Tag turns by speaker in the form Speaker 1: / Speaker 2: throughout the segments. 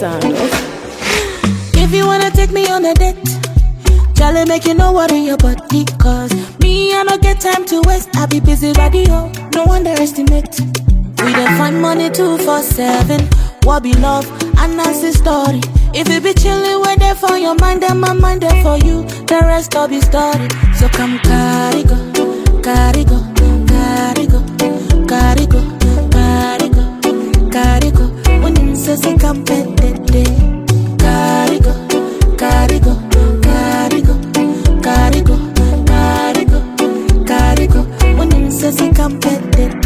Speaker 1: sound.
Speaker 2: If you wanna take me on a date, Charlie make you know what in your body. Cause me, I don't get time to waste. I be busy radio, no underestimate. We dey find money two for seven. What be love? And that's the story. If you be chillin', we're there for your mind, and my mind there for you. The rest will be story. So come carry go, carry go, carry go, carry go, carry go, carry go. When you say say come pet Carry go, carry go, carry go, carry go, carry go, carry go. When you say say come pet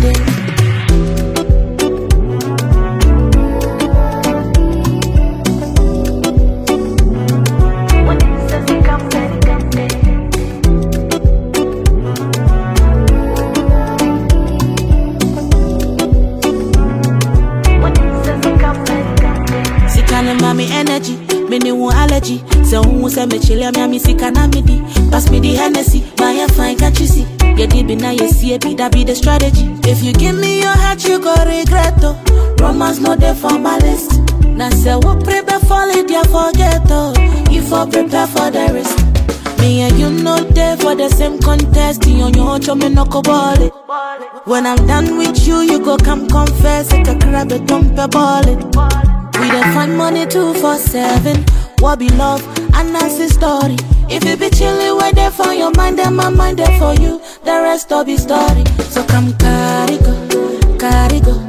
Speaker 2: When you say say come Sika ne ma me energy, me ne wo allergy. Se wo se me chile me ami sika na me di. Pass me the Hennessy, buy a fine can't you see? Yeah, deep na you see it, be that be the strategy. If you give me your heart, you go regret oh. Romance no there for my list. Now say what prepare for it, yeah forget oh. You for prepare for the risk. Me and you no there for the same contest. You on your own, me no go ball it. When I'm done with you, you go come confess. Like a crab, a dump a ball it. We dey find money two for seven. What be love? And that's the story. If you be chillin', we're there for your mind, and my mind there for you. The rest will be story. So come carry go, carry go,